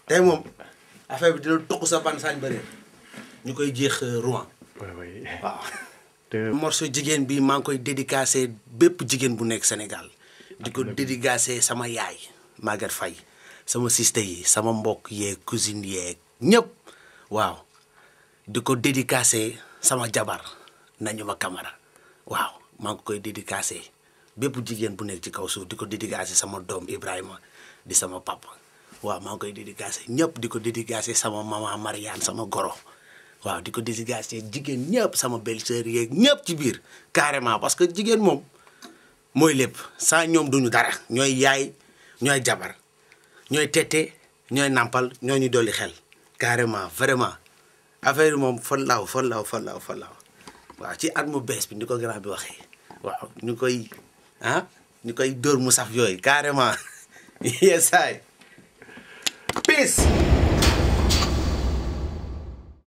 tey moom affaire bi dina toq sa ban sañ bëri ñu koy jeex Rouen oui oui. waaw. te morceau jigéen bi maa ngi koy dédicacé bépp jigéen bu nekk Sénégal di ko dédicacé sama yaay Maguette Faye sama siste yi sama mbokk yeeg cousine yeeg ñëpp waaw di ko dédicacé sama jabar nañu ma kamara waaw maa ngi koy dédicacé bépp jigéen bu nekk ci kaw suuf di ko dédicacé sama doom Ibrahima di sama papa waaw maa ngi koy dédicacé ñëpp di ko dédicacé sama maman Mariane sama goro waaw di ko dédicacé jigéen ñëpp sama belle-sœur yeeg ñëpp ci biir carrément parce que jigéen moom mooy lépp saa ñoom duñu dara ñooy yaay ñooy jabar ñooy tette ñooy nampal ñoo ñu dolli xel carrément vraiment affaire yi moom fan laaw fan laaw fan laaw fan laaw waaw ci at mu bees bi ni ko grand bi waxee waaw ñu koy ah ñu koy dóor mu saf yooyu carrément yesaay peace